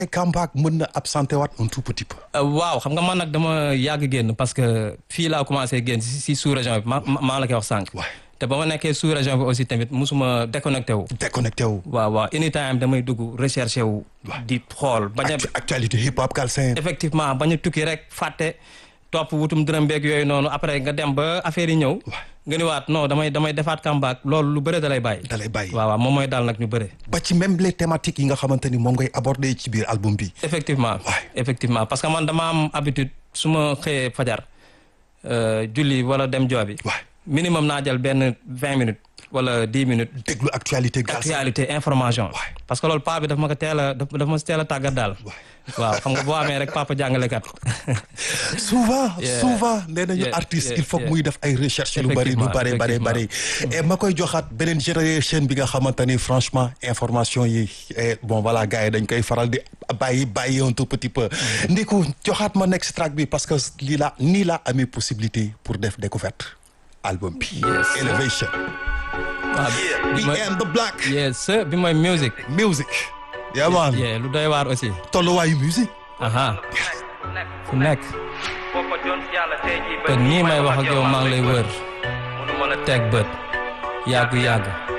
comeback mën na absenté waat un tout petit peu. waaw xam nga man nag dama yàgg génn parce que fii laa commencé génn si si sous région bi ma maa la koy wax sànq. waay te ba ma nekkee sous région bi aussi tamit musuma déconnecté wu. déconnecté wu. waaw waaw anytime damay dugg recherché wu. di xool bañ a Actu- actualité hip hop Galsen. effectivement bañ a tukki rek fàtte topp wutum dërëm beeg yooyu noonu après nga dem ba affaire yi ñëw. nga ni waat non damay damay defaat comeback loolu lu bëre da lay bàyyi. da lay bàyyi. waaw waaw moom mooy daal nag ñu bëre. ba ci même les thématiques yi nga xamante ni moom ngay aborder ci biir album bi. effectivement Ouais. effectivement parce que man dama am habitude su ma xëyee fajar euh, julli wala dem joobi waay minimum naa jël benn vingt minutes wala dix minutes déglu actualité Galsen. actualité information Ouais. parce que loolu paa bi daf ma ko teel a daf daf ma si teel a tàggat daal waaw xam nga boo amee rek papa jàngalekat souvent Yeah. souvent nee nañu Yeah, artiste yeah, il faut que yeah. muy def ay recherche lu bari lu Effectivement, bari bari bari et ma koy joxaat beneen génération bi nga xamante ni franchement information yi eh, bon voilà gars yi dañ koy faral di bàyyi bàyyi un tout petit peu ndiku joxaat ma next track bi parce que lii la nii laa amee possibilité pour def découverte album bi Yes, sir. Elevation waaw bi We mooy and the black yes sir, bi mooy music music yeah man yeah lu doy waar aussi tolluwaayu musique aha fu nekk te nii may wax ak yow maa ngi lay wër teg bët yàgg yàgg